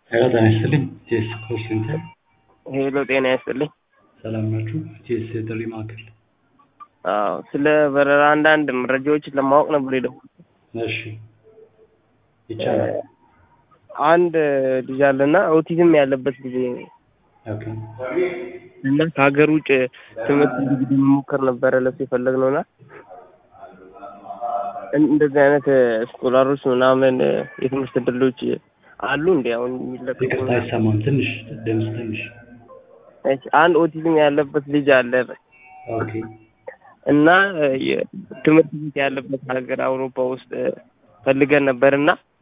ሄሎ ጤና ይስጥልኝ ጄስ ኮል ሴንተር ሄሎ ጤና ይስጥልኝ። ሰላም ናችሁ? ጄስ የጥሪ ማዕከል። አዎ ስለ በረራ አንዳንድ መረጃዎችን ለማወቅ ነበር የደወልኩት። እሺ ይቻላል። አንድ ልጅ አለና ኦቲዝም ያለበት ልጅ ነው ኦኬ እና ከሀገር ውጭ ትምህርት እንግዲህ መሞከር ነበረ ለሱ የፈለግነው እና እንደዚህ አይነት ስኮላሮች ምናምን የትምህርት እድሎች አሉ እንዲ አሁን የሚለቀቁ ይቅርታ አይሰማም። ትንሽ ድምፅ ትንሽ እሺ፣ አንድ ኦቲዝም ያለበት ልጅ አለ ኦኬ እና ትምህርት ቤት ያለበት ሀገር አውሮፓ ውስጥ ፈልገን ነበር እና